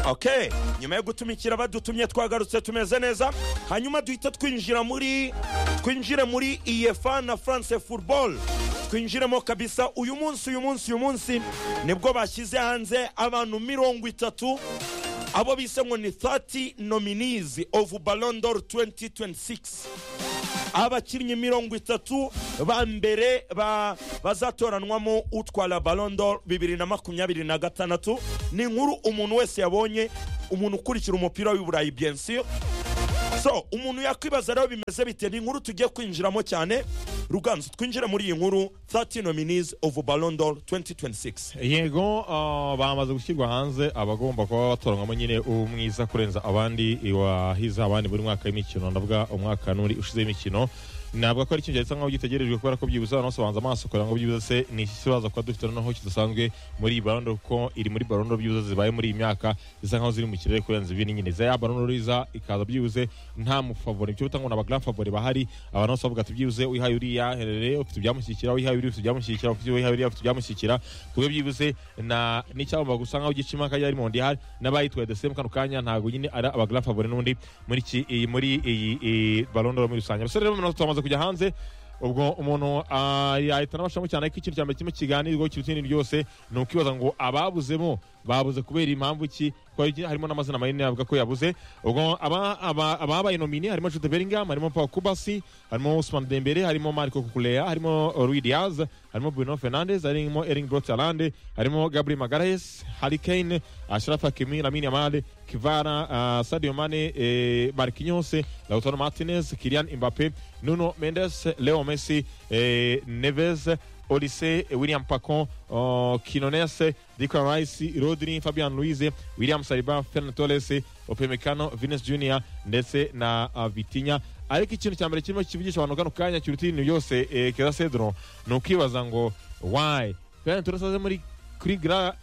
ok nyuma yo gutumikira badutumye twagarutse tumeze neza hanyuma duhita twinjira muri twinjire muri iyefa na france football twinjiremo kabisa uyu munsi uyu munsi uyu munsi nibwo bashyize hanze abantu mirongo itatu abo bise ngo ni 30 nominees of Ballon d'Or 2026 abakinnyi mirongo itatu ba mbere ba- bazatoranwamo utwara Ballon d'Or bibiri na makumyabiri na gatandatu ni inkuru umuntu wese yabonye umuntu ukurikira umupira w'iburayi bien sûr so umuntu yakwibaza rero bimeze bite ni inkuru tugiye kwinjiramo cyane ruganzu twinjire muri iyi nkuru 30 nominees of Ballon d'Or 2026 yego ah, bamaze gushyirwa hanze abagomba kuba batoranwamo nyine umwiza kurenza abandi wahize abandi buri mwaka w'imikino ndavuga umwaka n'uri ushize w'imikino ntabwo ko ari ikintu gisa nkaho gitegerejwe kubera ko byibuze abantu bose babanza amaso kugira ngo byibuze se ni iki kibazo kuba dufite noneho kidasanzwe muri iyi barondo kuko iri muri barondo byibuze zibaye muri iyi myaka zisa nkaho ziri mu kirere kurenza ibindi nyine za ya barondo riza ikaza byibuze nta mufavori icyo bita ngo ni abagra favori bahari abantu bose bavuga ati byibuze uyihaye uriya herere ufite ibyamushyigikira uyihaye uriya ufite ibyamushyigikira ufite uyihaye uriya ufite ibyamushyigikira ku buryo byibuze na n'icyagomba gusa nkaho gica impaka ya Raymond ihari n'abayitwaye the same kano kanya ntabwo nyine ari abagra favori n'undi muri iki iyi muri iyi iyi barondo muri rusange abasore rero noneho twamaze kujya hanze ubwo umuntu ah, yahita n'abashamo cyane ko ikintu cya mbere kirimo kiganirwaho kiruta irindi ryose ni ukwibaza ngo ababuzemo babuze kubera impamvu ki ko hari- harimo n'amazina manini avuga ko yabuze ubwo aba- aba- ababaye nomine harimo Jude Bellingham harimo Paul Kubasi harimo Ousmane Dembele harimo Marco Cucurella harimo Rui Diaz harimo Bruno Fernandes harimo Erling Braut Haaland harimo Gabriel Magalhaes Harry Kane Ashraf Hakimi Lamine Yamal Kvara ah, Sadio Mane eh, Marquinhos Lautaro Martinez Kylian Mbappe Nuno Mendes Leo Messi eh, Neves Olise William Pacon oh, Quinones Declan Rice Rodri Fabian Luiz William Saliba Fernan Torres Opemecano Vinicius Junior ndetse na ah, Vitinha ariko ikintu cya mbere kirimo kivugisha abantu kano kanya kiruta ibintu byose eh, Keza Cedro ni ukwibaza ngo why Fernan Torres aze muri kuri grand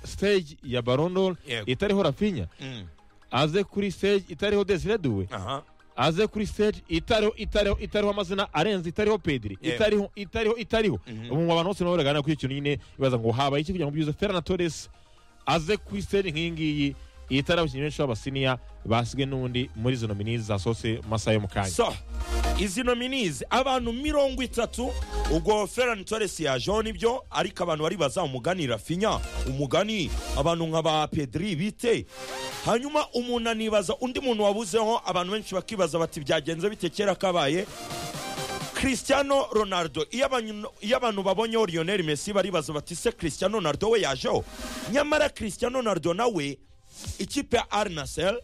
stage ya Ballon d'Or Yego. itariho Rafinha Mm. aze kuri stage itariho Desiré Doué aha aze kuri stage itariho itariho itariho amazina arenze itariho pediri Yeah. itariho itariho itariho ubu abantu bose nabo baraganira kuri icyo kintu nyine bibaza ngo habaye iki kugira ngo byuze Ferran Torres aze kuri stage nk'iyi ngiyi itariho abakinnyi benshi b'abasiniya basigaye n'undi muri izo nomini zasohotse mu masaha yo mu kanya so izi nominizi abantu mirongo itatu ubwo ferani toresi yajeho nibyo ariko abantu baribaza umugani rafinya umugani abantu nka ba pedri bite hanyuma umuntu anibaza undi muntu wabuzeho abantu benshi bakibaza bati byagenze bite kera kabaye christiano ronaldo iyo abantu- iyo abantu babonyeho lionel messi baribaza bati se christiano ronaldo we yajeho nyamara christiano ronaldo nawe ikipe ya al nasser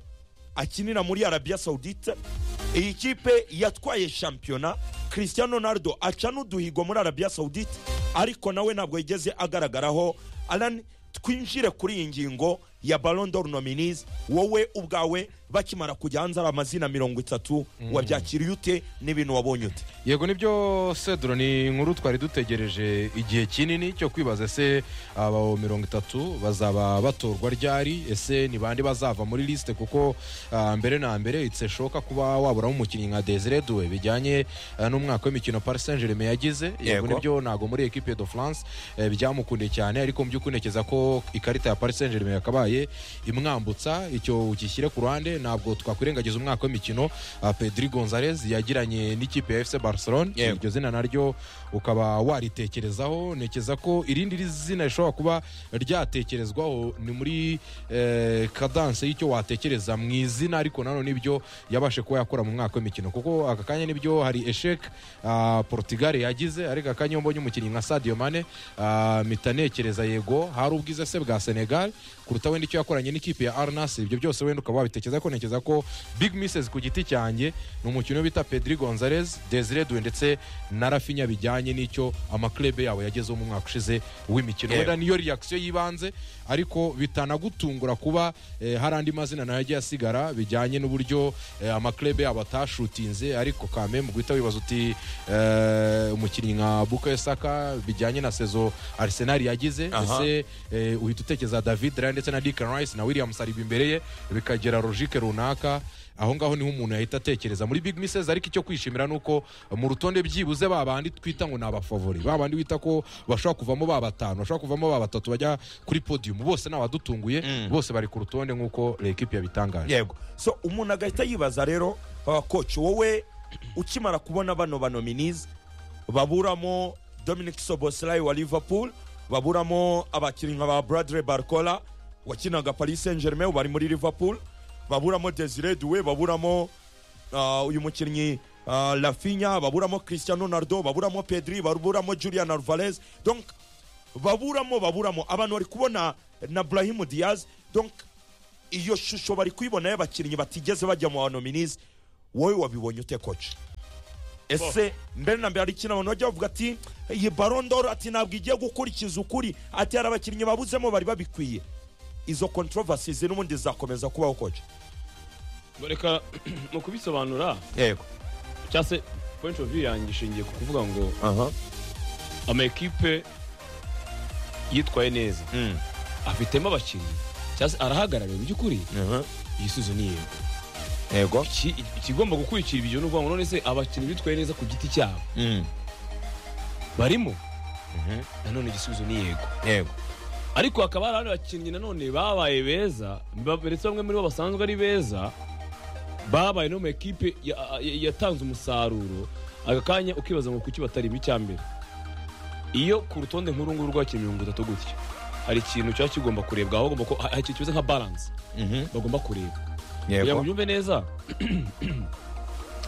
akinira muri arabia saudite iyi kipe yatwaye shampiyona christian ronaldo aca n'uduhigo muri arabia saudite ariko nawe ntabwo yigeze agaragaraho alan twinjire kuri iyi ngingo ya Ballon d'Or nominees wowe ubwawe bakimara kujya hanze ari amazina mirongo itatu wabyakiriye ute n'ibintu wabonye ute yego nibyo sedro ni inkuru twari dutegereje igihe kinini cyo kwibaza ese aba mirongo itatu bazaba batorwa ryari ese ni bande bazava muri lisite kuko ah, mbere na mbere itse shoka kuba waburamo umukinnyi nka desire duwe bijyanye ah, n'umwaka w'imikino paris saint germain yagize Yego. yego nibyo ntabwo muri equipe de france eh, byamukundiye cyane ariko mu by'ukuri ntekereza ko ikarita ya paris saint germain yakabaye imwambutsa icyo ugishyire ku ruhande ntabwo twakwirengagiza umwaka w'imikino ah, pedri gonzalez yagiranye n'ikipe ya fc barcelone Yego. iryo zina naryo ukaba waritekerezaho ntekereza ko irindi ri- zina rishobora kuba ryatekerezwaho ni muri eh, kadanse y'icyo watekereza mu izina ariko nanone nibyo yabashe kuba yakora mu mwaka w'imikino kuko aka kanya nibyo hari eshek ah, portugal yagize ariko aka kanya iyo mbonye umukinnyi nka sadio mane ah, mpita ntekereza yego hari ubwiza se bwa senegal kuruta wenda icyo yakoranye n'ikipe ya arnas ibyo byose wenda ukaba wabitekereza ko ntekereza ko big misses ku giti cyanjye ni umukino bita pedri gonzalez desire duwe ndetse na rafinya bijyanye n'icyo amaklebe yawe yagezeho mu mwaka ushize w'imikino Yewe. wenda niyo reaction y'ibanze ariko bitanagutungura kuba eh, hari andi mazina nayo yagiye asigara bijyanye n'uburyo eh, amaklebe yabo atashutinze ariko kame mu guhita wibaza uti eh, umukinnyi nka bukayo saka bijyanye na sezo arsenal yagize Aha. ese eh, uhita utekereza david ryan ndetse na dickon rice na william saliba imbere ye bikagera logique parike runaka aho ngaho niho umuntu yahita atekereza muri big misses ariko icyo kwishimira ni uko mu rutonde byibuze ba bandi twita ngo ni abafavori ba bandi wita ko bashobora kuvamo ba batanu bashobora kuvamo ba batatu bajya kuri podium bose ni abadutunguye bose bari ku rutonde nk'uko lekipe yabitangaje yego so umuntu agahita yibaza rero uh, coach wowe ukimara kubona bano banominize baburamo dominic soboslai wa liverpool baburamo abakinnyi nka ba bradley barcola wakinaga paris saint germain ubu ari muri liverpool baburamo desire duwe baburamo uh, uyu mukinnyi uh, lafinya baburamo cristiano ronaldo baburamo pedri baburamo julian alvarez donc baburamo baburamo abantu bari kubona na brahim diaz donc iyo shusho bari kuyibona y'abakinnyi batigeze bajya mu banominize wowe wabibonye ute koci ese mbere na mbere hari ikintu abantu bajya bavuga ati iyi barondoro ati ntabwo igiye gukurikiza ukuri ati hari abakinnyi babuzemo bari babikwiye izo controversies n'ubundi zizakomeza kubaho koci reka mu kubisobanura yego cyangwa se point of view yanjye ishingiye ku kuvuga ngo aha amakipe yitwaye neza Mm. afitemo abakinnyi cyangwa se arahagarariwe mu by'ukuri Aha. iyi suzo ni yego yego Iki- ikigomba gukurikira ibyo ni ukuvuga ngo none se abakinnyi bitwaye neza ku giti cyabo Mm. barimo nanone igisubizo ni yego yego ariko hakaba hari abandi bakinnyi nanone babaye beza ba- ndetse bamwe muri bo basanzwe ari beza babaye no mu ekipe ya- ya- yatanze umusaruro aka kanya ukibaza ngo kuki batarimo icyambere iyo ku rutonde nk'uru nguru rwakira mirongo itatu gutya hari ikintu cyaba kigomba kurebwa aho bagomba ko hari ikintu kimeze nka baranse Mhm. bagomba kureba kugira ngo yego ubyumve neza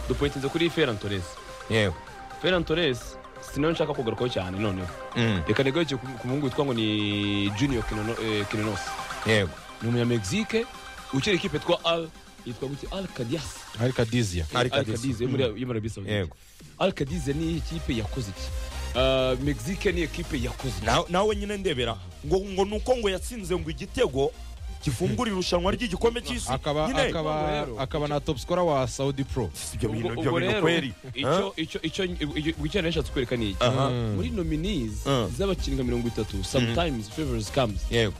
dupoyitinze kuri feran torres yego feran torres sinawe nshaka kugarukaho cyane noneho Mm. reka ntigaruke ku ku muhungu witwa ngo ni junior Kinono- eh, kinenosi yego ni umunyamegizike ukiri ikipe twa al yitwa guti al kadias hari kadizia Al Qadiz. Qadiz, yo muri yo muri Arabia Saudite. Yego. al kadias ni ikipe yakoze iki Ah, mexique ni ikipe yakoze iki Na- nawe nyine ndebera ngo ngo nuko ngo yatsinze ngo igitego gifungura irushanwa ry'igikombe cy'isi akaba nyine akaba rero. akaba na top scorer wa saudi pro ibyo bintu Ubwo- ibyo ubwo bintu rero, kweri icyo icyo icyo icyo icyo nashatse kwereka ni iki Aha. muri nominees Mm. z'abakinnyi nka mirongo itatu sometimes favors comes yego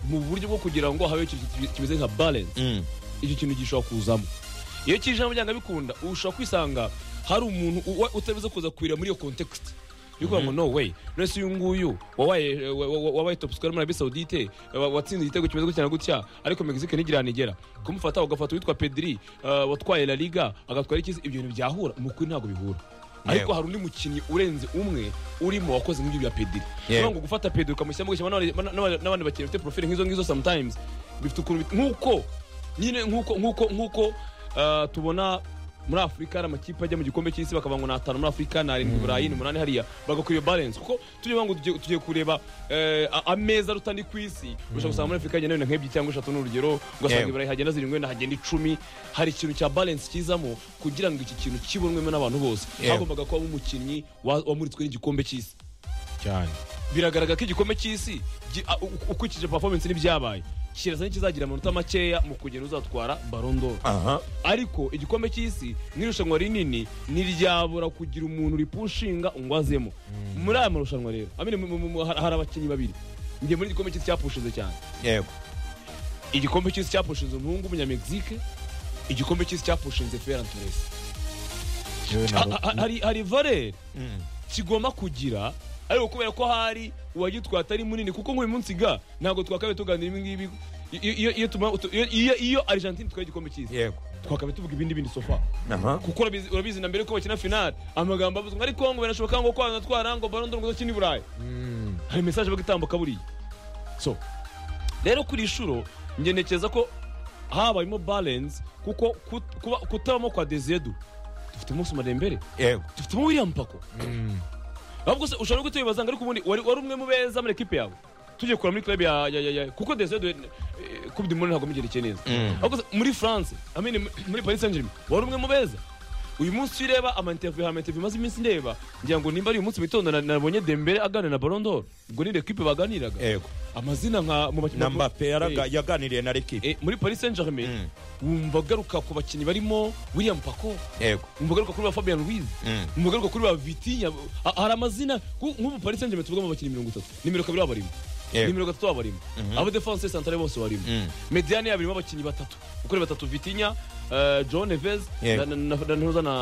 mu buryo bwo kugira ngo habe ikintu ki- kimeze nka balance Mm. icyo kintu gishobora kuzamo iyo kijamo byanga bikunda ushobora kwisanga hari umuntu uwa- utabize kuza kwira muri iyo context yo kuvuga ngo no way none se uyu nguyu wabaye wa- wa- wa- wabaye top scorer muri Arabie Saudite wa- watsinze igitego kimeze gutya na gutya ariko Mexique ntigira nigera kumufata ugafata uwitwa Pedri uh, watwaye La Liga agatwara ikizi ibyo bintu byahura mu kuri ntabwo bihura ariko Yego. hari undi mukinnyi urenze umwe urimo wakoze nk'ibyo bya Pedri Yego. Niyo ngo gufata Pedro ukamushyiramo gutya n'abandi- n'abandi n'abandi bakinnyi bafite profile nk'izo ngizo sometimes bifite ukuntu bit- nk'uko nyine nk'uko nk'uko nk'uko ah, tubona muri afurika hari amakipe ajya mu gikombe cy'isi bakavuga ngo ni atanu muri afurika ni arindwi i burayi ni umunani hariya bagakwiye balance kuko tujya ngo tugiye tugiye kureba eh, a- ameza rutani ku isi ushobora gusanga muri afurika hagenda wenda nk'ebyiri cyangwa eshatu ni urugero ugasanga Yego. i burayi hagenda zirindwi wenda hagenda icumi hari ikintu cya balance kizamo kugira ngo iki kintu kibonwemo n'abantu bose Yego. hagombaga kubamo umukinnyi wa- wamuritswe n'igikombe cy'isi cyane biragaragara ko igikombe cy'isi gi- a- u- ukurikije performance n'ibyabaye kirasa n'ikizagira amanota makeya mu kugenda uzatwara barondoro aha ariko igikombe cy'isi n'irushanwa rinini ntiryabura kugira umuntu ripushinga ngo azemo muri aya marushanwa rero amene mu- mu- mu- hari hari abakinnyi babiri njye muri igikombe cy'isi cyapushize cyane yego igikombe cy'isi cyapushinze umuhungu w'umunyamegizike igikombe cy'isi cyapushinze feran toresi yewe na Ha- ha- hari hari valeri kigomba kugira ariko kubera ko hari uwagitwaye atari munini kuko nk'uyu munsi ga ntabwo twakabaye tuganira ibi ngibi iyo iyo- iyo tuma- utu- iyo- iyo- iyo argentine itwaye igikombe cy'isi yego twakabaye tuvuga ibindi bindi sofa aha kuko urabizi- urabizi na mbere ko bakina finale amagambo avuzwe ariko ngo birashoboka ngo kwana twara ngo barondoro ngo dukine i burayi hari mesaje bagitambuka buriya so rero kuri inshuro ngenekeza ko habayemo balance kuko kut- kuba- kutabamo kwa dezedu dufitemo sumarembere yego dufitemo william pako ahubwo se ushobora no guhita wibaza ngo ariko ubundi wari wari umwe mu beza muri ekipe yawe tugiye kureba muri club ya ya ya ya kuko desede kube dimoni ntabwo mugerekeye neza ahubwo se muri france I mean, mu- muri paris saint germain wari umwe mu beza uyu munsi iyo ureba amantevu amantevu imaze iminsi ndeba ngira ngo nimba ari uyu munsi mu gitondo na- nabonye dembere aganira na barondoro ubwo ni ekipe baganiraga yego amazina nka mu bakinnyi na mbappe yaraga- Eh, yaganiriye na rekipe eh, muri paris saint germain wumva agaruka ku bakinnyi barimo william pako yego wumva agaruka kuri ba fabian ruiz mu garuka kuri ba vitinya ha- hari amazina ku- nk'ubu paris saint germain tuvuga mu bakinnyi mirongo itatu nimero kabiri babarimo Yego. nimero gatatu abarimo aba defense centrale bose barimo Mm. mediane yabo irimo abakinnyi batatu ukuri batatu Vitinha eh, João Neves Yego. na na- na na Ntuza na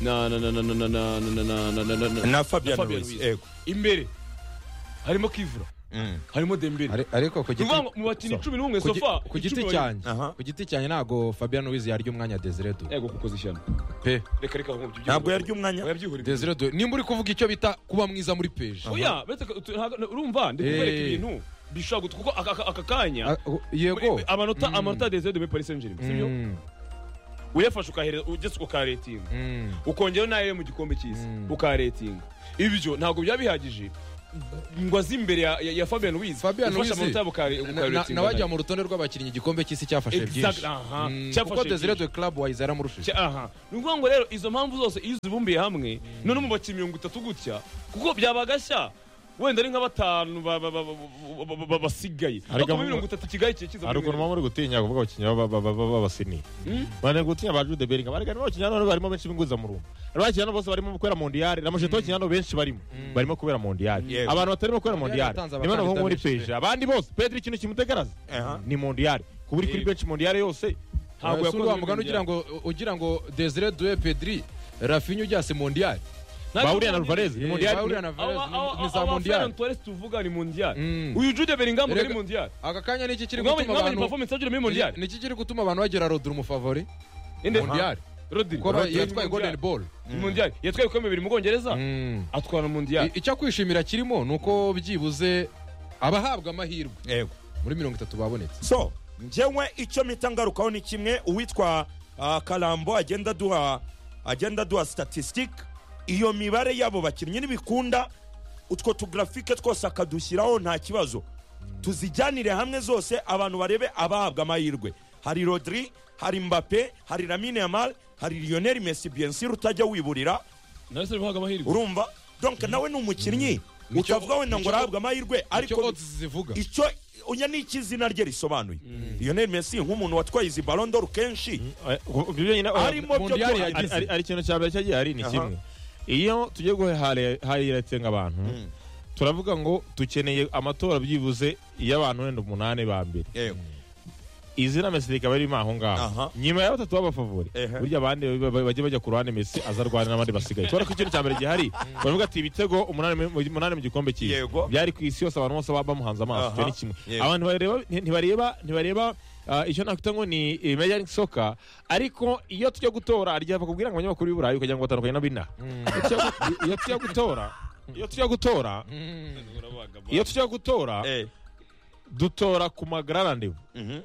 na na na na na na na na na na na na na na fabian Fabian Ruiz Ruiz. yego imbere harimo Kivra Mm. harimo Dembele Are- ariko ku ni giti ukuvuga ngo mu bakinnyi So. cumi n'umwe ku gi- sofa ku giti icumi cyanjye Aha. ku giti cyanjye ntabwo fabian wizi yarya umwanya wa desire barimo. du yego kukoze ishyano pe reka reka ahubwo by'igihugu. ntabwo yarya umwanya Wabyihorera. desire du nimba uri kuvuga icyo bita kuba mwiza muri peje oya uretse ko- tu- ntago- urumva ndi kubereka Eh. ibintu bishobora gutu- kuko aka- aka aka kanya Ah, oh, yego amanota amanota ya desire de muri paris saint germain sibyo Mm, uyafashe ukahereza ugeze ukaretinga mm, ukongera nayo mu gikombe cy'isi Mm. ukaretinga ibyo ntabwo byaba bihagije ngo aze imbere ya, ya, ya fabian wiz Fabian ufashe Ruiz. amanota na- yabo na- ukaretinga nawe ajya mu rutonde rw'abakinnyi igikombe cy'isi cyafashe byinshi Mm, kuko desire cyafashe du club wayize yaramurushe aha ni ukuvuga ngo rero izo mpamvu zose iyo uzibumbiye hamwe none mu bakinnyi mirongo itatu gutya kuko byaba gashya wenda ari nka batanu ba- ba- ba- ba- ba- ba- ba- basigaye Ariko ariko muri mu- mirongo itatu kigali kiye kiza hari ukuntu muba muri gutinya kuvuga abakinnyi baba- baba- baba- b'abasini Mm. bari gutinya ba jude beringa bari barimo abakinnyi hano barimo benshi b'inguza mu rumba hari abakinnyi hano bose barimo kubera mondiyari na masheto abakinnyi hano benshi barimo barimo kubera mondiyari Yego. abantu batarimo kubera mondiyari yatanze niba abakandida nabo muri benshi pe. peje abandi bose pedro ikintu kimutegaraza Aha. ni mondiyari ku buri kuri Yego. benshi mondiyari yose ntabwo Eh, si uri wa yakoze mugani ugira ngo ugira ngo desire du pedri rafinha ujyase mondiyari bahuriye na ruvarez ni Eh, bahurira mondiyari na Varese, ni- ni za mondiyari abafana tuvuga ni mondiyari Mm. uyu jude beringam Erega- ni mondiyari aka kanya ni iki kiri mwabonye gutuma mwabonye abantu performance yagira muri mondiyari ni iki kiri gutuma abantu bagira rodri umufavori inde mondiyari rodiri kuko yatwaye golden ball mondiyari yatwaye ibikombe bibiri mu bwongereza Mm. atwara mondiyari I- icyo kwishimira kirimo ni uko byibuze abahabwa amahirwe yego muri mirongo itatu babonetse so njyewe icyo mpita ngarukaho ni kimwe uwitwa ah, karambo agenda duha agenda duha statistic iyo mibare y'abo bakinnyi ntibikunda utwo tugarafike twose akadushyiraho nta kibazo tuzijyanire hamwe zose abantu barebe abahabwa amahirwe hari rodri hari mbape hari lamine yamal hari lionel messi bien sûr utajya wiburira nahise bihabwa amahirwe urumva donc nawe ni umukinnyi Nicyo- utavuga wenda ngo nicyo- arahabwa amahirwe icyo ariko odds zivuga icyo oya ni iki izina rye risobanuye lionel messi nk'umuntu watwaye izi barondoro kenshi arimo byo Mondiyari byose. ari yagize. ari- ari ikintu cya mbere cyagiye hari ni Aha. kimwe iyo tugiye guhayiratenga abantu turavuga ngo dukeneye amatora byibuze y'abantu wenda umunani ba mbere Yego. izina Messi rikaba ririmo aho Aha. ngaho nyuma ya batatu b'abafavori Ehe. burya abandi ba- ba- bajya bajya ku ruhande Messi aza arwana n'abandi basigaye kubera ko ikintu cya mbere gihari baravuga ati ibitego umunani mu- umunani mu gikombe cyiza Yego. byari ku isi yose abantu bose baba bamuhanze amaso Aha. icyo ni kimwe Yego. abantu bareba ntibareba ntibareba ah, icyo nakwita ngo ni eh, Major League Soccer ariko iyo tujya gutora rya bakubwira ngo abanyamakuru b'i Burayi ukagira ngo batandukanye n'abinaha Iyo tujya gu- iyo tujya gutora iyo tujya gutora iyo tujya gutora Eh, dutora ku magararane mhm.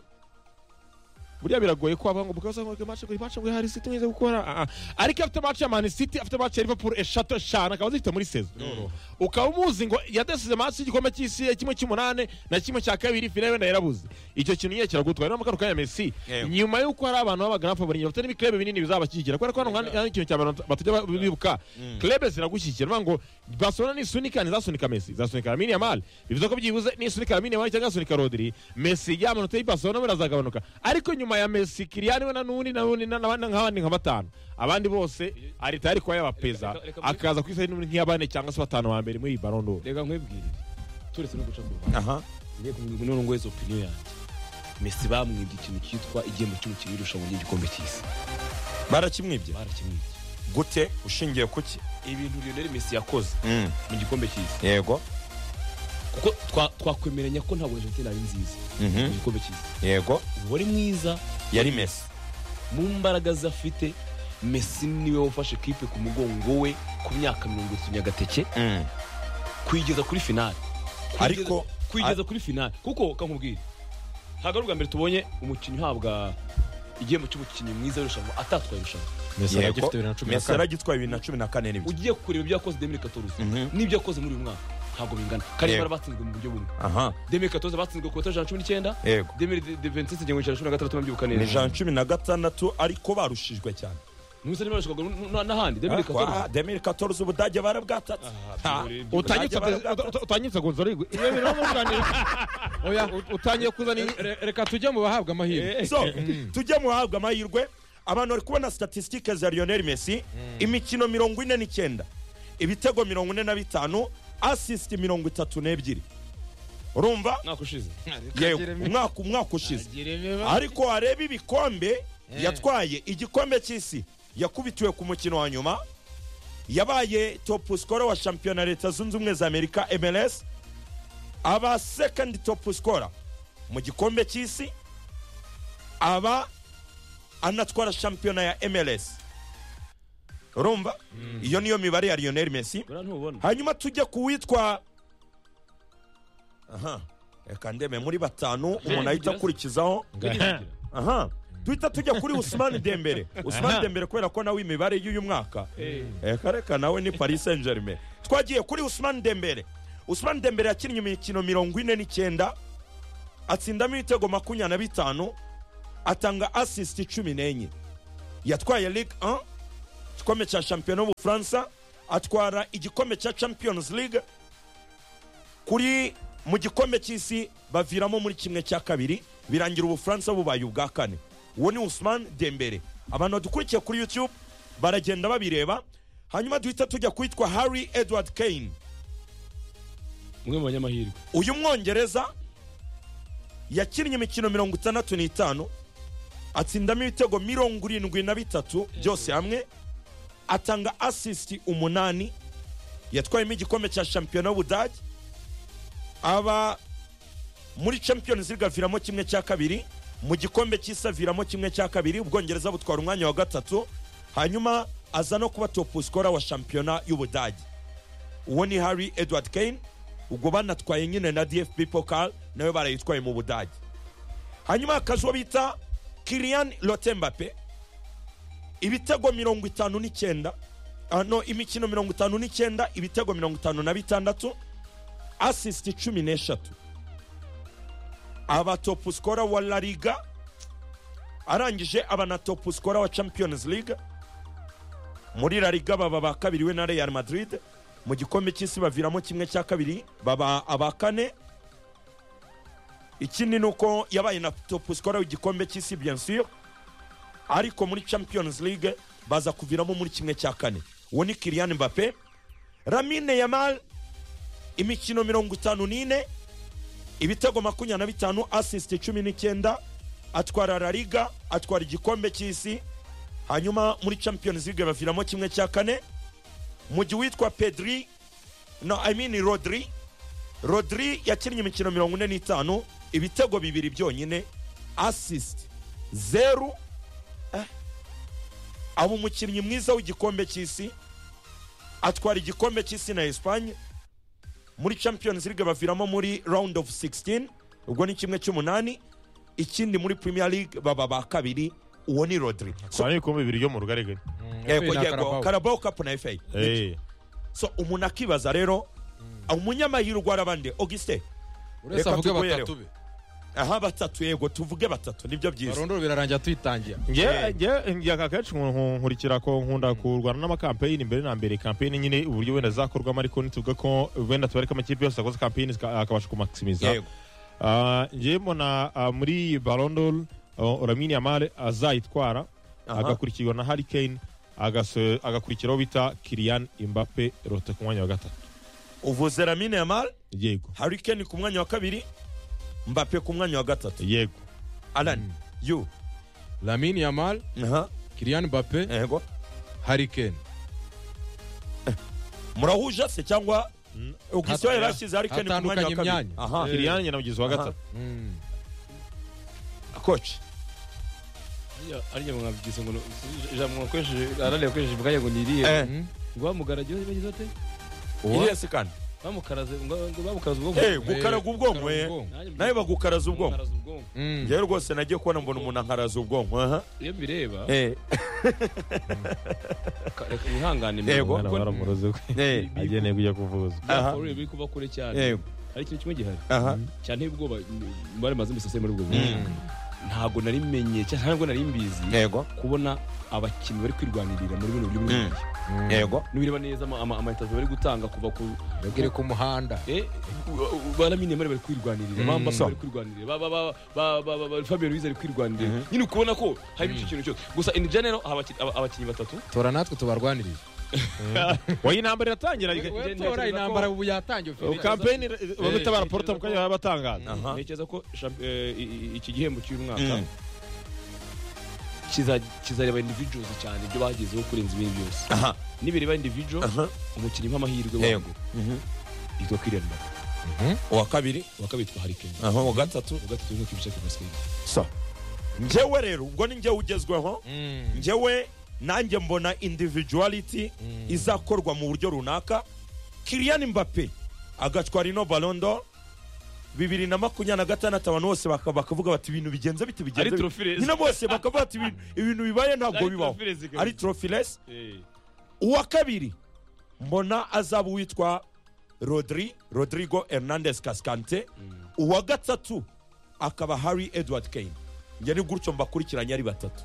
buriya biragoye ko abavuga ngo bukaza ngo match ngo match ngo hari City mwiza gukora Ah, ah. ariko afite match ya Man City afite match ya Liverpool eshatu eshanu akaba azifite muri sezo ukaba umuzi ngo yadasize match y'igikombe cy'isi ya kimwe cy'umunane na kimwe cya kabiri finale wenda yarabuze icyo kintu nyine kiragutwara niyo mpamvu kanya Messi Yego. nyuma y'uko hari abantu b'abagana fabri bafite n'ibiklebe binini bizabashyigikira kubera ko hano hano hari ikintu cya bantu batajya bibuka klebe ziragushyigikira niyo ngo Barcelona nisunika ntizasunika Messi izasunika Lamine Yamal bivuze ko byibuze nisunika Lamine Yamal cyangwa igasunika Rodri Messi ya manota y'Ibarcelona we azagabanuka ariko nyuma ya Messi Kylian we na n'undi na n'undi na n'abandi nk'abandi nka batanu abandi bose arita yari kuba yabapeza Reka- reka- reka- akaza ku isi n'undi nk'iy'abane cyangwa se batanu ba mbere muri iyi Ballon d'Or reka nkwibwirire turetse no guca ku ruhande aha ngiye kumwe n'uwo nguwe opinion yanjye mesi bamwibye ikintu cyitwa igihembo cy'umukinnyi w'irushanwa ry'igikombe cy'isi barakimwibye barakimwibye gute ushingiye ku ki ibintu lionel mesi yakoze Mm, mu gikombe cy'isi yego kuko twa- twakwemeranya ko ntabwo argentine ari nziza mu Mhm, gikombe cy'isi yego uwari mwiza yari messi mu mbaraga ze afite mesi niwe wafashe kipe ku mugongo we ku myaka mirongo itatu nyagateke Mm, kuyigeza kuri finale Kuyigeza- Ariko- kuyigeza kuri finale kuko kankubwira ntabwo ari ubwa mbere tubonye umukinnyi uhabwa igihembo cy'umukinnyi mwiza w'irushanwa atatwaye irushanwa Messi yego. aragifite bibiri na cumi na Messi kane aragitwaye bibiri na cumi na kane n'ibyo ugiye kureba ibyo yakoze demire katoruzi Mhm. n'ibyo yakoze muri uyu mwaka ntabwo bingana karemera batsinzwe mu buryo bumwe aha demire katoruzi batsinzwe ku batari ijana na cumi n'icyenda yego demire de ventisite igihumbi ijana na cumi na gatandatu mubyibuka ni neza ijana cumi na gatandatu ariko barushijwe cyane nusa nimero zishobora kugura n'ahandi demire katoruzi demiri katoruzi ubudage barabwatata utanyitse utanyitse Gonzalo Higuain. Iyo bintu urimo kuganira- oya utangiye kuzana Re- re- reka tujye mu bahabwa amahirwe so tujye mu bahabwa amahirwe abantu bari kubona statisitike za lionel messi imikino mirongo ine n'icyenda ibitego mirongo ine na bitanu asisiti mirongo itatu n'ebyiri urumva mwaka ushize yewe umwaka umwaka ushize Jeremy ariko wareba ibikombe yatwaye igikombe cy'isi yakubitiwe ku mukino wa nyuma yabaye top scorer wa shampiyona leta zunze ubumwe za amerika mls aba second top scorer mu gikombe cy'isi aba anatwara shampiyona ya mls urumva iyo niyo mibare ya lionel messi buriya ntubona hanyuma tujya ku witwa aha reka ndeme muri batanu umuntu ahita akurikizaho aha duhita tujya kuri usmani dembere usmani dembere kubera ko nawe imibare y'uyu mwaka Eh, reka reka nawe ni paris saint germain twagiye kuri usmani dembere usmani dembere yakinnye imikino mirongo ine n'icyenda atsindamo ibitego makumyabiri na bitanu atanga asisiti cumi n'enye yatwaye ligue 1 igikombe cya shampiyona y'ubufaransa atwara igikombe cya champions league kuri mu gikombe cy'isi baviramo muri kimwe cya kabiri birangira ubufaransa bubaye ubwa kane uwo ni usman dembere abantu badukurikiye kuri youtube baragenda babireba hanyuma duhita tujya kwitwa harry edward kane umwe mu banyamahirwe uyu mwongereza yakinnye imikino mirongo itandatu n'itanu atsindamo ibitego mirongo irindwi na bitatu byose hamwe atanga asisiti umunani yatwayemo igikombe cya shampiyona y'ubudage aba muri champions league aviramo kimwe cya kabiri mu gikombe cy'isi aviramo kimwe cya kabiri ubwongereza butwara umwanya wa gatatu hanyuma aza no kuba top scorer wa shampiyona y'ubudage uwo ni harry edward kane ubwo banatwaye nyine na dfb pokal nawe barayitwaye mu budage hanyuma hakaza uwo bita kirian lotembape ibitego mirongo itanu n'icyenda ah, no imikino mirongo itanu n'icyenda ibitego mirongo itanu na bitandatu asisiti cumi n'eshatu aba topu sikora wa la liga arangije aba na topu sikora wa champions league muri la liga baba bakabiriwe na real madrid mu gikombe cy'isi baviramo kimwe cya kabiri baba aba kane ikindi ni uko yabaye na topu sikora w'igikombe cy'isi bien sûr ariko muri champions league baza kuviramo muri kimwe cya kane uwo ni kirian mbappe ramine yamal imikino mirongo itanu n'ine ibitego makumyabiri na bitanu asisiti cumi n'icyenda atwara la liga atwara igikombe cy'isi hanyuma muri champions league baviramo kimwe cya kane mu gihe uwitwa pedri no i mean rodri rodri yakinnye imikino mirongo ine n'itanu ibitego bibiri byonyine asisiti zeru eh. aba umukinnyi mwiza w'igikombe cy'isi atwara igikombe cy'isi na esipanye muri champions league baviramo muri round of 16 ubwo ni kimwe cy'umunani ikindi muri premier league baba ba kabiri uwo ni rodri so, twana ibikombe bibiri byo mu rugarigari yego na yego Carabao. carabao cup na fa Eh, so umuntu akibaza rero umunyamahirwe arabande auguste uretse Reka avuge tuguhereho. batatu be aha batatu yego tuvuge batatu nibyo byiza barondoro birarangira tuyitangira nge nge nge akenshi nku- nkurikira ko nkunda kurwana n'amakampeyini mbere na mbere kampeyini nyine uburyo wenda zakorwamo ariko nituvuga ko wenda tubareka amakipe yose akoze kampeyini zika- akabasha kumakisimiza yego Ah, ngewe mbona ah, muri barondoro ramini yamare azayitwara Aha. agakurikirwa na hari kane agakurikiraho bita kiriyani imbape rote ku mwanya wa gatatu uvuze ramine yamal yego harry kane ku mwanya wa kabiri mbappe ku mwanya wa gatatu yego alan you lamine yamal aha kiriyan bape yego harikeni murahuje se cyangwa auguste Hataya- yarashyize harry kane ku mwanya wa hatandukanye kabiri imyanya. aha kiriyani nyina mugizi wa Aha. gatatu koci arya mwabyise ngo ni- ijambo mwakoresheje arareba akoresheje ubwayo ngo ni iriya ngo bamugarage bagize bate iriya si kandi bamukaraze ngo ngo bamukaraze ubwonko Eh, gukaraga ubwonko eh. Nanjye mbyumva. nawe bagukaraza ubwonko Bamukaraza ubwonko njyewe rwose nagiye kubona mbona umuntu ankaraza ubwonko aha iyo mbireba Eh, ka- reka Yego. mwihangane mbere mwana kuko baramuroze kwe eh, ageneye kujya kuvuza aha. byakora biri kuba kure cyane eh, hari ikintu kimwe gihari aha. cyane ubwoba bari maze imisase muri ubwo buryo ntabwo nari menye cyane ntabwo nari mbizi yego kubona abakinnyi bari kwirwanirira muri buno buryo buri Mm. buryo. yego nubireba neza ama- ama- amaitaje bari gutanga kuva ku bagere ku muhanda Eh, baramine bari bari kwirwanirira Mm. bambasa bari kwirwanirira ba- ba- ba- ba- ba- ba- ba- Fabio Ruiz ari kwirwanirira nyine ukubona ko hari icyo kintu cyose gusa in general aba- abakinnyi batatu tora natwe tubarwanirire oya intambara iratangira reka- ntekereza tora ko- intambara ubu yatangiye ubu Felix. kampeni bagutabara porota mu kanya batangaza Aha. ntekereza ko champ- eh, i- i- iki gihembo cy'uyu mwaka Mm. kiza- kizareba individuals cyane ibyo bagezeho kurenza ibindi byose aha nibireba individual aha umukinnyi nk'amahirwe yego wangu yitwa Kylian Mbappe uwa kabiri uwa kabiri yitwa Harry Kane aha uwa gatatu uwa gatatu yitwa Kibisha Kibasikiri sa njyewe rero ubwo ni njyewe ugezweho Mm. njyewe nanjye mbona individuality izakorwa mu buryo runaka Kylian Mbappe agatwara ino Ballon d'Or bibiri na makumyabiri na gatandatu abantu bose baka- bakavuga bati ibintu bigenze bite bigenze Ari bite?" trophy-less. nyine bose bakavuga bati "Ibintu- ibintu bibaye ntabwo bibaho ari trophiles uwa kabiri mbona azaba uwitwa rodri rodrigo hernandez kaskante uwa gatatu akaba harry edward kane njye ni gutyo mbakurikiranye ari batatu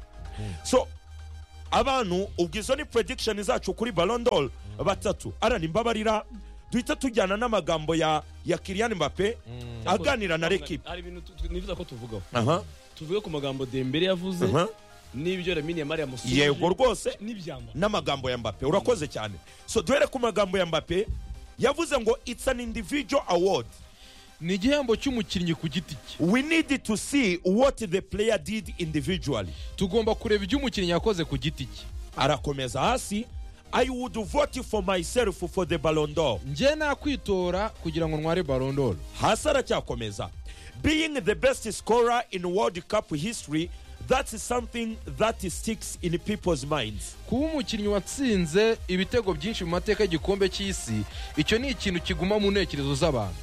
so abantu ubwo izo ni prediction zacu kuri barondol batatu arani mbabarira duhita tujyana n'amagambo ya ya kiriyan mbappe aganira na rekipe hari ibintu tu- tu- nifuza ko tuvugaho aha tuvuge ku magambo Dembele yavuze aha n'ibyo Lamine Yamal yamusubije yego rwose n'ibyamba n'amagambo ya mbappe urakoze cyane so duhere ku magambo ya mbappe yavuze ngo it's an individual award ni igihembo cy'umukinnyi ku giti cye we need to see what the player did individually tugomba kureba ibyo umukinnyi yakoze ku giti cye arakomeza hasi i would vote for myself for the Ballon d'Or njye nakwitora kugira ngo ntware barondoro hasi aracyakomeza being the best scorer in world cup history that's something that sticks in people's minds kuba umukinnyi watsinze ibitego byinshi mu mateka y'igikombe cy'isi icyo ni ikintu kiguma mu ntekerezo z'abantu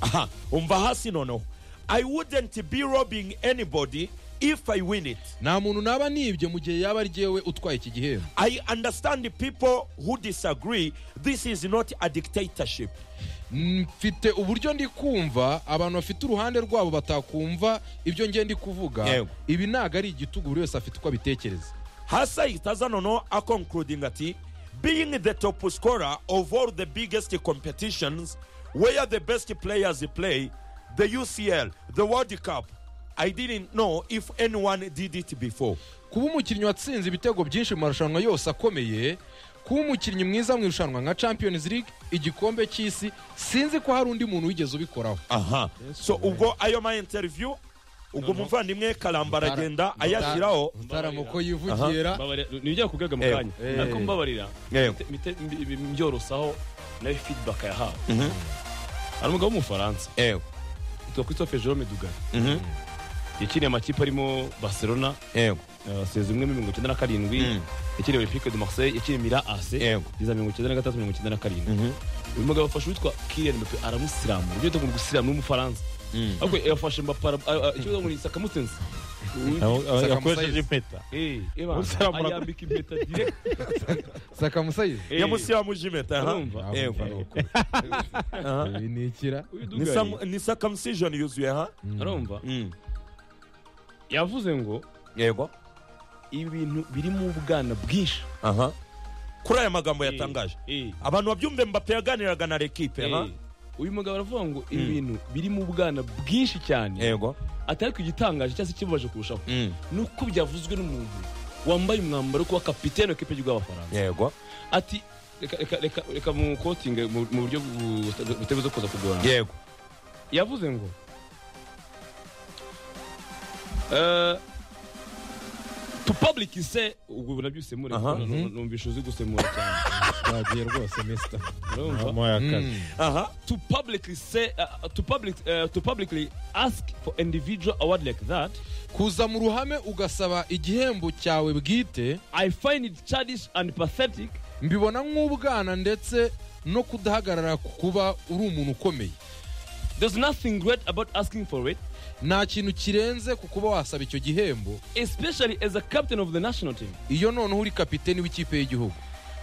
aha umva hasi noneho i wouldn't be robbing anybody if i win it nta muntu naba nibye mu gihe yaba aryewe utwaye iki gihembo I understand the people who disagree. This is not a dictatorship. mfite uburyo ndi kumva abantu bafite uruhande rwabo batakumva ibyo njye ndi kuvuga Yego. ibi ntabwo ari igitugu buri wese afite uko abitekereza Hasa Itazanono are concluding that being the top scorer of all the biggest competitions where the best players play, the UCL, the World Cup, I didn't know if anyone did it before. kuba umukinnyi watsinze ibitego byinshi mu marushanwa yose akomeye kuba umukinnyi mwiza mu irushanwa nka champions league igikombe cy'isi sinzi ko hari undi muntu wigeze ubikoraho Aha. So ubwo ayo ma interview ubwo muvandimwe karambara agenda ayashyiraho mutarama uko yivugira nibyo kugaga mu Eh. kanya ariko mbabarira Eh. mite- mite- mbi- mbi- mbyorosaho nayo feedback yahawe hari umugabo w'umufaransa Ewe. yitwa Christophe Jerome Dugan Mhm. yakiniye amakipe arimo Barcelona Ewe. aseza umwe muri mirongo icyenda na karindwi Mm. yakiniye Olympique de Marseille yakiniye Mira AC Yego. yiza mirongo icyenda na gatatu mirongo icyenda na karindwi Mhm. uyu mugabo afashe uwitwa Kylian Mbappe aramusiramura ugiye tugomba gusiramura w'umufaransa Mm. ariko yafashe Mbappe ara- a- a- ikibazo ngo ni sakamutenzi Aho- aho Saka yakoresheje Musayizi. impeta Eh, eh bana, Umusiramura. ayambika impeta direct sakamusayizi Eh, yamusiyamuje impeta aha. urumva? Ewe. Aha. ibi ni ikira uyu Ni Dugan sam- ni circumcision yuzuye ha arumva yavuze ngo yego ibintu biri mu bwana bwinshi aha kuri aya magambo yatangaje abantu babyumve mbappe yaganiraga na rekipe ha uyu mugabo aravuga ngo ibintu biri mu bwana bwinshi cyane yego atari ku gitangaje cyangwa se ikibabaje kurushaho ni uko byavuzwe n'umuntu wambaye umwambaro wo kuba kapitene w'ikipe y'igihugu y'abafaransa yego ati reka- reka- reka- reka mu kotinge mu mu buryo bu- butabuze kuza kugorana yego yavuze ngo eh, to public se ubwo nabyo usemura Aha. numvise uzi gusemura cyane twagiye rwose mister urumva Mama yakaze. aha to publicly say uh, to public uh, to publicly ask for individual award like that kuza mu ruhame ugasaba igihembo cyawe bwite i find it childish and pathetic mbibona nk'ubwana ndetse no kudahagarara ku kuba uri umuntu ukomeye there's nothing great about asking for it nta kintu kirenze ku kuba wasaba icyo gihembo especially as a captain of the national team iyo noneho uri kapiteni w'ikipe y'igihugu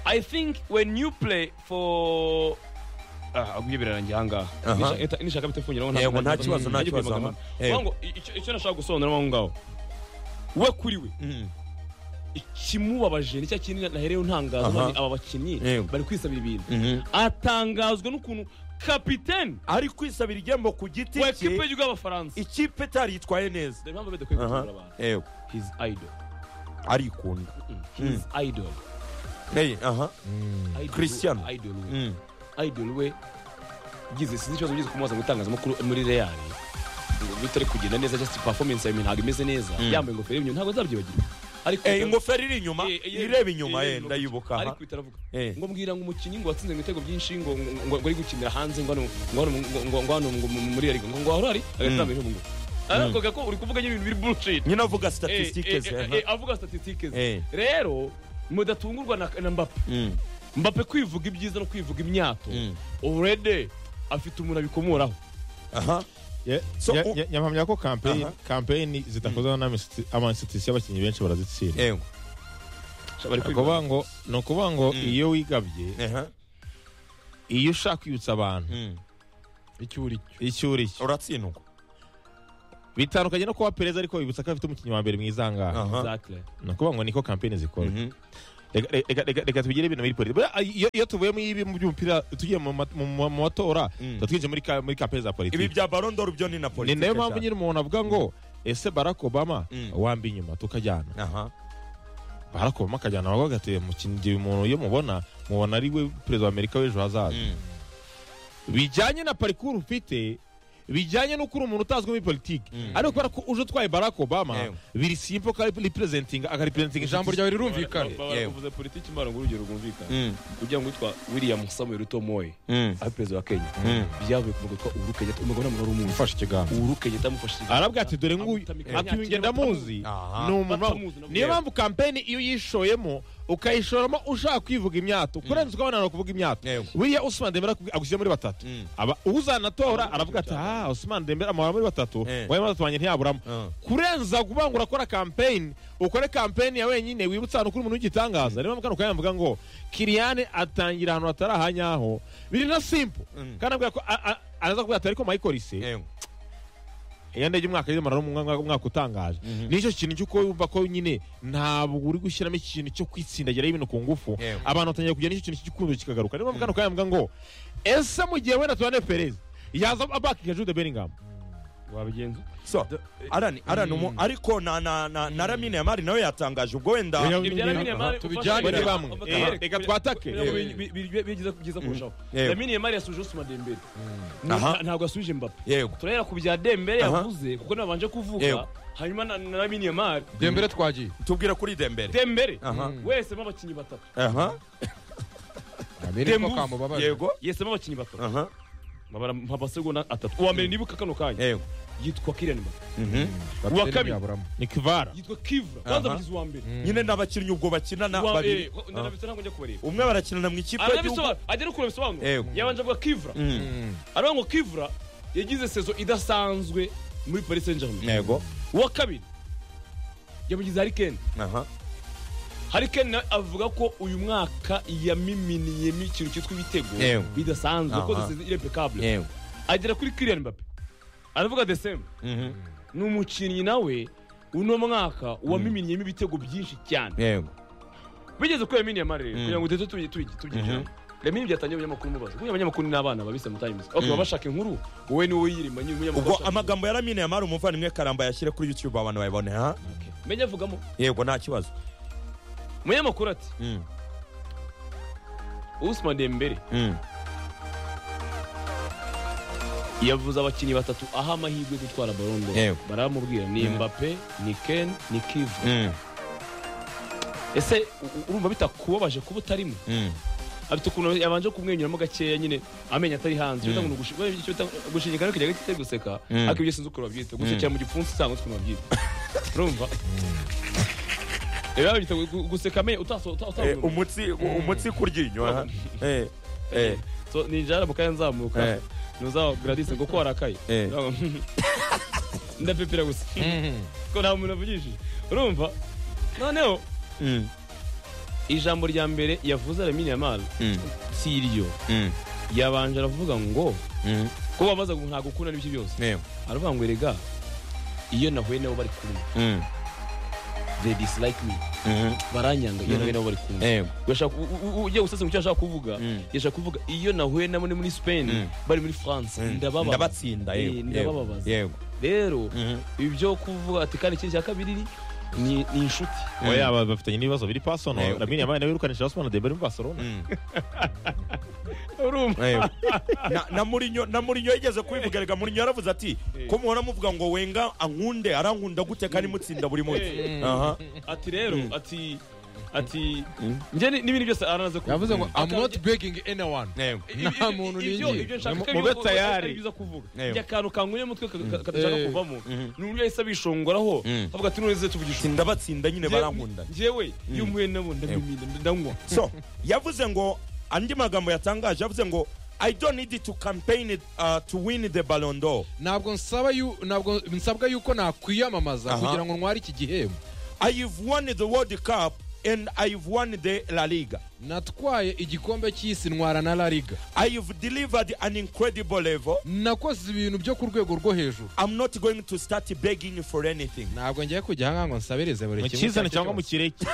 i think when you play for Ah, aguye birarangiye ahangaha Aha. Nisha- eta- nishaka bite fungiraho Yego, nta kibazo, nta najya kibazo, kwimagana. aha. Vuga Yego. ngo icyo- icyo nashaka gusobanura aho ngaho we kuri we Mm. ikimubabaje nicyo kinini nahereyeho ntangaza Aha. aba bakinnyi Yego. bari kwisabira ibintu Mhm. atangazwa n'ukuntu kapiteni ari kwisabira igihembo ku giti wa cye ekipe y'igihugu y'abafaransa ikipe itari yitwaye neza dore impamvu badakwiye aha gutora abantu yego his idol arikunda his idol Hey, aha. Idol- Cristiano. idol we Mm. idol we gize sinzi ikibazo gize kumubaza mu itangazamakuru muri real ngo bitari kugenda neza just performance yawe ntabwo imeze neza yambaye ingofero y'imyuma ntabwo nzabyibagirwa ariko Eh, ingofero iri inyuma Eh, eh, ireba inyuma eh, ye ndayibuka aha. ariko uhita aravuga Eh. ngo mbwira ngo umukinnyi ngo watsinze ngo ibitego byinshi ngo ngo- ngo ngo ari gukinira hanze ngo hano ngo hano ngo- ngo- ngo hano ngo mu- muri yari ngo ngo hano hari agatambiro ngo ariko gako uri kuvuga nyine ibintu biri bullshit nyine avuga Eh, statisitike eh, ze eh, aha. eh, avuga statisitike Eh. ze rero mudatungurwa na na Mbappe Mm. Mbappe kwivuga ibyiza no kwivuga imyato Mm. already afite umuntu abikomoraho aha Ye- So, ye- u- ye- nyampamya ko kampeyini Aha. kampeyini zidakozwe n'amasitisiyo abakinnyi benshi barazitsinda yego bari Ni ukuvuga ngo ni ukuvuga ngo iyo wigabye aha iyo ushaka kwibutsa abantu Mm. icyo uri cyo icyo uri cyo uratsindwa bitandukanye no kuba perezida ariko wibutsa ko afite umukinnyi wa mbere mwiza aha ngaha aha Exactly. ni ukuvuga ngo niko kampeyini zikora Mhm. Reka- reka reka- reka tugire ibintu muri politiki Buriya, iyo iyo tuvuye muri ibi mu by'umupira tugiye mu ma- mu- mu- mu matora Mm. tuba twinjiye muri ka- muri kampeyini za ibi politiki bya barondoro byo ni na ni politiki nayo mpamvu cyane. nyine umuntu avuga ngo ese barack obama Mm. wambi inyuma tukajyana aha barack obama akajyana aho agatuye mu kindi umuntu iyo mubona mubona ari we perezida wa amerika w'ejo hazaza Mm. bijyanye na parikuru ufite bijyanye n'uko uri umuntu utazwi muri politiki Mm. ariko kubera ko uje utwaye barack obama Yewe. biri simpo ko ari representinga akaripresentinga ijambo ryawe rirumvikana Ba- ba- Yewe. bavuze politiki mbara ngo urugero rwumvikana Mm. ujya ngo witwa william samuel tomoye Mm. ari perezida wa kenya Mm. byavuye ku mugabo witwa uhuru kenyatta umugabo ntabwo wari umuzi ufashe ikiganza uhuru kenyatta amufashije arabwira ati dore nguyu ati uyu ngenda muzi Aha. ni umuntu Batamuzi nabwo. niyo mpamvu kampeni iyo uyishoyemo ukayishoramo ushaka kwivuga imyato kurenza ukabanana kuvuga imyato Yego. buriya Usman Dembele akubwi- agushyira muri batatu Mm. aba uzanatora Abamwishyura aravuga ati cyane. ah Usman Dembele amahora muri batatu Eh. wayo batatu wanjye ntiyaburamo Ah. kurenza kuvuga ngo urakora kampeni ukore kampeni ya wenyine wibutsa ahantu kuri umuntu w'igitangaza niyo mpamvu kano kanya mvuga ngo kiriyane atangira ahantu hatari ahanyaho biri na simple Mm. kandi ambwira ko a- a- araza kubwira ati ariko Michael se yego iyo ndebye umwaka yizamara mu mwaka umwaka utangaje Mhm. nicyo kintu cy'uko wumva ko nyine ntabwo uri gushyiramo ikintu cyo kwitsindagira ibintu ku ngufu Yewe. abantu batangira kugira n'icyo kintu cy'igikundo kikagaruka niyo mpamvu kano kanya mvuga ngo ese mu gihe wenda tuwane perez yaza abakinga jude bellingham wabigenza so arani arani umu ariko na na na na ramine yamari nawe yatangaje ubwo wenda Oya, ibya nyine- Lamine Yamal tubijyane ufashe- bamwe. Bamwe. Eh, Bamwe. reka twatake. Bamwe. Yewe. Bi- bi- bi- byiza byiza kurushaho Yewe. Lamine Yamal yasuje Usman Dembele Aha. Nta- ntabwo yasuje Mbappe yego turahera ku bya Dembele Aha. yavuze kuko nabanje Yewe. kuvuga hanyuma na na Lamine Yamal dembere twagiye tubwira kuri dembere Dembele Aha. wesemo abakinnyi batatu aha abere ko Dembuze. kamubabaje yego yesemo abakinnyi batatu aha babara nka basegonda atatu uwa mbere nibuka kano kanya yego yitwa Kylian Mbappe Mhm. Kapiteni Uwa kabiri. ntiyaburamo. ni kivara yitwa Kivra kwanza Aha. mugizi wa mbere nyine n'abakinnyi ubwo bakinana Uwa- eh, babiri ko- ndanabisobanura ntabwo njya kubareba umwe barakinana mu ikipe y'igihugu aranabisobanura agera kure bisobanura Yewe. yabanje avuga Kivra Mm. Mm. aravuga ngo Kivra yagize sezo idasanzwe muri Paris Saint-Germain yego uwa kabiri yamugize Harry Kane aha Harry Kane nawe avuga ko uyu mwaka yamiminiyemo ikintu cyitwa ibitego Yewe. bidasanzwe Aha. ko zisize irepecable yego agera kuri Kylian Mbappe aravuga the same Mhm. ni umukinnyi nawe uno mwaka wamiminiyemo ibitego byinshi cyane yego bigeze kuri Lamine Yamal rero Mm. kugira ngo duhite tubi- tubi- tubyinjiramo Lamine byatangiye abanyamakuru mubaza kuko abanyamakuru ni abana babise mu times okay baba bashaka inkuru wowe ni wowe yirima nyine umunyamakuru ubwo ashaka inkuru. amagambo ya ramine yamari umuvandimwe karamba yashyire kuri youtube abantu bayabone ha Okay. menya avugamo yego nta kibazo umunyamakuru ati Mm. Usman Dembele Mm. yavuze abakinnyi batatu aha amahirwe yo gutwara barondo Yego. baramubwira ni Mm. Mbappe ni Ken ni Kivu Mm. ese u- u- urumva bitakubabaje kuba utarimo Mm. afite ukuntu yabanje kumwenyuramo gakeya nyine amenyo atari hanze Mm. mm. gushingikana no kujya gake guseka Mm. ariko ibyo sinzi ukuntu babyita gusekera mu gipfunsi cyangwa ukuntu babyita urumva rero babyita gu- guseka amenyo utaso Eh, utaso umutsi umutsi kuryinyo aha eh eh so ninjara mu kanya nzamuka Eh. ntuzaba gradise kuko warakaye Eh. ndapepera gusa Mhm. ko nta muntu avugishije urumva noneho Mm. ijambo rya mbere yavuze Lamine Yamal Mm. si iryo Mm. yabanje aravuga ngo Mm. ko babaza ngo ntabwo ukunda n'ibiki byose yego aravuga ngo erega iyo nahuye nabo bari kumwe Mm. they dislike me Mhm. baranyanga iyo nahuye nabo bari kumwe yego Urashaka- u- u- u- ugiye gusesengura icyo ashaka kuvuga Mm. yashaka kuvuga iyo nahuye nabo ni muri spain Mm. bari muri france Mm. ndababaza ndabatsinda Eh, yego ndababaza. yego rero Mhm. ibi byo kuvuga ati kandi ikindi cya kabiri ni ni ni inshuti oya aba- bafitanye n'ibibazo biri pasono Eh, lamine yabaye nawe wirukanishije Osman Dembele muri Barcelona Mm. urumva Na- na Mourinho- na murinyo yigeze kubivugarega murinyo yaravuze ati ko muhora muvuga ngo wenga ankunde arankunda gute kandi mutsinda buri munsi Eh. aha ati rero ati ati njye ni- n'ibintu byose aranaze kuvuga yavuze ngo i'm Akaba- not begging anyone Yego. ibyo- nta muntu ibyo- ningiye. ibyo nshaka ko Mube ari- tayari. ari byiza kuvuga Yego. njye akantu kanguye mutwe kadashaka Eh. kuvamo ni uburyo yahise abishongoraho Mm. avuga ati none tuvugisha tsinda batsinda nyine barankunda njyewe iyo mpuye nabo ndamimina ndanywa so yavuze ngo andi magambo yatangaje yavuze ngo i don't need to campaign it, uh, to win the ballon d'or ntabwo nsaba yu- ntabwo nsabwa yuko nakwiyamamaza Aha. kugira ngo ntware iki gihembo i've won the world cup and i've won the la liga natwaye igikombe cy'isi ntwara na la liga i've delivered an incredible level nakoze ibintu byo ku rwego rwo hejuru i'm not going to start begging for anything ntabwo ngiye kujya ahangaha ngo nsabirize buri mu kimwe kizana icyo cyangwa mu ari cyo kireke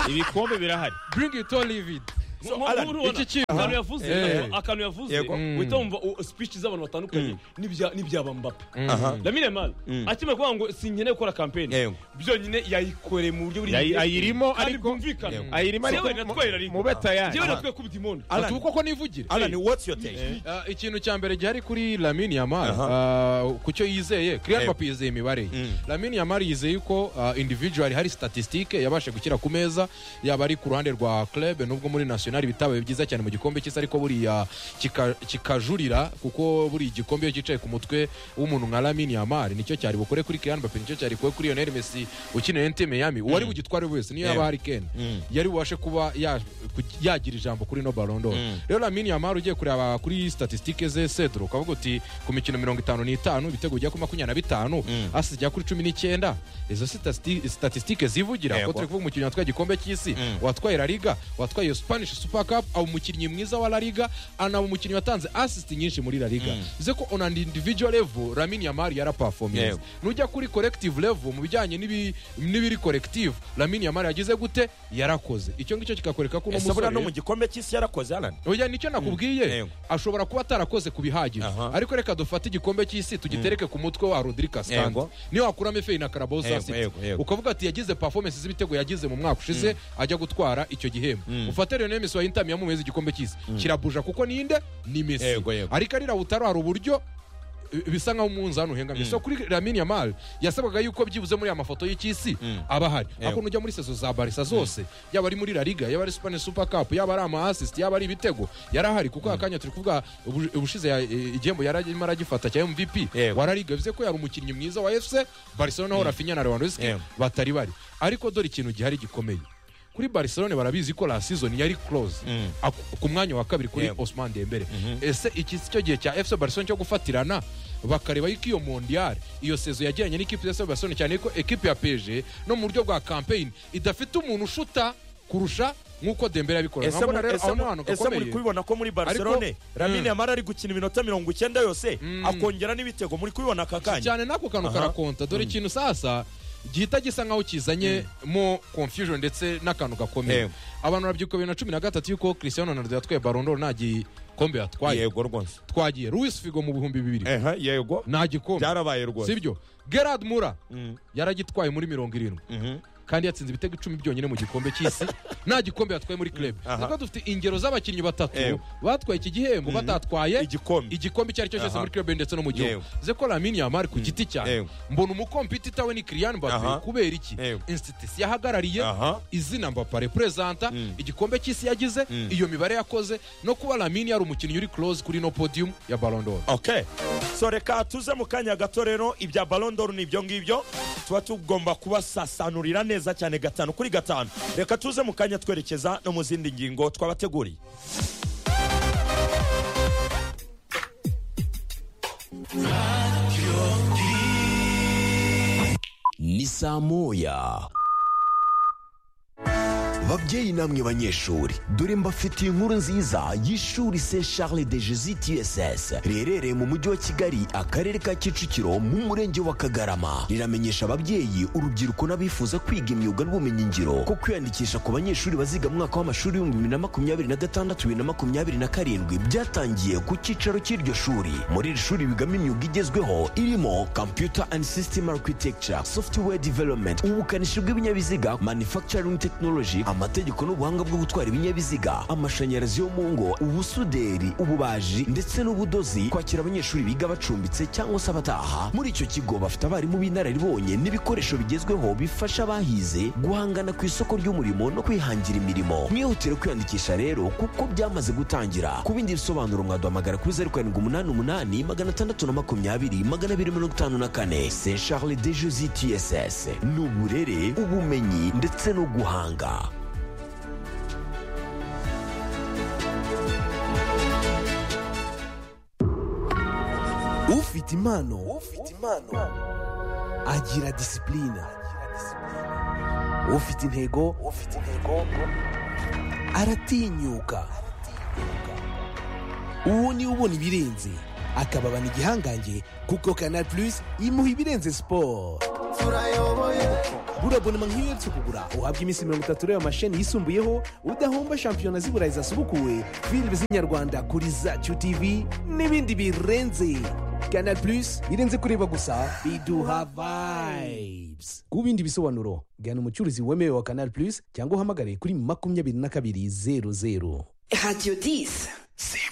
ibikombe birahari cyose. bring it or leave it So, Nko- Alan, nk'urubona, iki kintu- akantu yavuze Eh. nako- akantu yavuze Yego. uhita wumva u- speech z'abantu batandukanye n'ibya- n'ibyaba mbapa aha lamine mal akimara kuvuga ngo sinkeneye gukora kampeni Yego. byonyine yayikoreye mu buryo buri Yayi- ayirimo kandi ariko bwumvikana Yego. ayirimo Yewe ariko natwaye La Liga. mube tayari njyewe natwe kuba dimoni Alan, ati uko ko nivugire Alan, what's your take Ah, ikintu cya mbere gihari kuri lamini yamari Aha. ku cyo yizeye kiriyani Yego. papi yizeye imibare ye Mm. lamini yamari yizeye yuko ah, individual hari statisitike yabashe gushyira ku meza yaba ari ku ruhande rwa club nubwo muri national bitabaye byiza cyane mu gikombe cy'isi ariko buriya kika- kikajurira kuko buri gikombe iyo cyicaye ku mutwe w'umuntu nka lamini yamari nicyo cyari bukore kuri kiriyani papi nicyo cyari bukore kuri yoneri mesi ukina ente meyami uwari bugitware wese niyo Yego. yaba hari kene Mm. yari bubashe kuba ya- ku- yagira ijambo kuri no barondo Mm. rero lamini yamari ugiye kureba kuri statisitike ze sedro ukavuga uti ku mikino mirongo itanu n'itanu ibitego bijya ku makumyabiri na bitanu Mm. asi ijya kuri cumi n'icyenda izo sitasiti- statisitike zivugira Yego. ko turi kuvuga umukinnyi watwaye igikombe cy'isi Mm. watwaye la liga watwaye spanish super cup aba umukinnyi mwiza wa la liga anaba umukinnyi watanze assist nyinshi muri la liga Mm. bivuze ko on an individual level lamini yamari yaraperforminze Yego. nujya kuri collective level mu bijyanye n'ibi- n'ibiri collective lamini yamari yagize gute yarakoze icyo ngicyo kikakwereka ko uno ese buriya no mu musore gikombe cy'isi yarakoze Alan oya nicyo nakubwiye Yego. ashobora kuba atarakoze ku bihagije Aha. ariko reka dufate igikombe cy'isi tugitereke ku mutwe wa rodiri kasitani Yego. niyo wakuramo efeyi na karabao Yego, sasiti yego, yego. ukavuga ati yagize performance z'ibitego yagize mu mwaka ushize ajya gutwara icyo gihembo ufate rero mesi wa intami yamumeze igikombe cy'isi kirabuja kuko ninde ni mesi Yego, yego. ariko ari rawutaro hari uburyo eh, bisa nk'aho umunzani uhengamye so kuri lamine yamal yasabwaga yuko byibuze muri aya mafoto y'icy'isi aba ahari ariko nujya muri sezo za barisa zose yaba ari muri la liga yaba ari spanish super cup yaba ari ama assist yaba ari ibitego yarahari kuko akanya turi kuvuga ubu- ubushize ya- eh, igihembo yari arimo aragifata cya mvp Yego. wa la liga bivuze ko yari umukinnyi mwiza wa fc barcelona aho rafinya na lewandowski Yego. batari bari ariko dore ikintu gihari gikomeye kuri barcelona barabizi ko la season yari close Aku- ku mwanya wa kabiri kuri Yego. Osman Dembele ese iki si cyo gihe cya FC Barcelona cyo gufatirana bakareba yuko iyo mondial iyo sezo yagiranye n'ikipe ya FC Barcelona cyane ko ekipe ya PSG no mu buryo bwa campaign idafite umuntu ushuta kurusha nk'uko Dembele yabikora ese nkabona mu- rero ese aho ni mu- ahantu ese muri gakomeye kubibona ko muri barcelone lamine yamara ari gukina iminota mirongo icyenda yose akongera n'ibitego muri kubibona aka kanya cyane n'ako kantu Aha. karakonta dore ikintu sasa gihita gisa nkaho kizanye mo confusion ndetse n'akantu gakomeye Yego. abantu barabyibuka bibiri na cumi na gatatu yuko Cristiano Ronaldo yatwaye Ballon d'Or nta gikombe yatwaye yego rwose twagiye Luis Figo mu bihumbi bibiri ehe yego nta gikombe byarabaye rwose sibyo gerard mura yaragitwaye muri mirongo irindwi Mhm. kandi yatsinze ibitego icumi byonyine mu gikombe cy'isi nta gikombe yatwaye muri club Aha. nabwo dufite ingero z'abakinnyi batatu Ewe. batwaye iki gihembo batatwaye Igikombe. igikombe icyo ari cyo cyose Aha. muri club ndetse no mu gihugu Yewe. ze ko lamine yamari ku giti cyane Yewe. mbona umukompita we ni kiriyani Aha. mbappe kubera iki Yewe. insitisi yahagarariye Aha. izina mbapa reperezanta Mm. igikombe cy'isi yagize Mm. iyo mibare yakoze no kuba lamine yari umukinnyi uri close kuri no podium ya ballon okay so reka tuze mu kanya gato rero ibya balondoro ni ibyo ngibyo tuba tugomba kubasasanurira neza cyane gatanu kuri gatanu reka tuze mu kanya twerekeza no mu zindi ngingo twabateguriye ni saa moya babyeyi namwe banyeshuri dore mbafitiye inkuru nziza y'ishuri se charles de jesus tss riherereye mu mujyi wa kigali akarere ka kicukiro mu murenge wa kagarama riramenyesha ababyeyi urubyiruko n'abifuza kwiga imyuga n'ubumenyingiro ko kwiyandikisha ku banyeshuri baziga mu mwaka w'amashuri w'ibihumbi bibiri na makumyabiri na gatandatu bibiri na makumyabiri na karindwi byatangiye ku cyicaro cy'iryo shuri muri iri shuri bigamo imyuga igezweho irimo computer and system architecture software development ubukanishi bw'ibinyabiziga manufacturing technology amategeko n'ubuhanga bwo gutwara ibinyabiziga amashanyarazi yo mu ngo ubusuderi ububaji ndetse n'ubudozi kwakira abanyeshuri biga bacumbitse cyangwa se abataha muri icyo kigo bafite abarimu b'inararibonye n'ibikoresho bigezweho bifasha abahize guhangana ku isoko ry'umurimo no kwihangira imirimo mwihutire kwiyandikisha rero kuko byamaze gutangira ku bindi bisobanuro mwaduhamagara kuri zeru karindwi umunani umunani magana atandatu na makumyabiri magana abiri mirongo itanu na kane se charles de josi tss ni uburere ubumenyi ndetse no guhanga ufite impano ufite impano agira disipurine ufite intego ufite intego aratinyuka uwo niwe ubona ibirenze akababana igihangange kuko kanal plus imuha ibirenze siporo buriya bonema nk'iyo uherutse kugura uhabwa iminsi mirongo itatu ureba amasheni yisumbuyeho udahomba shampiyona z'i burayi zasubukuwe filime z'inyarwanda kuri zacu tv n'ibindi birenze kanal plus birenze kureba gusa biduha vibes ku bindi bisobanuro gana umucuruzi wemewe wa kanal plus cyangwa uhamagare kuri makumyabiri na kabiri zeru zeru Radio 10.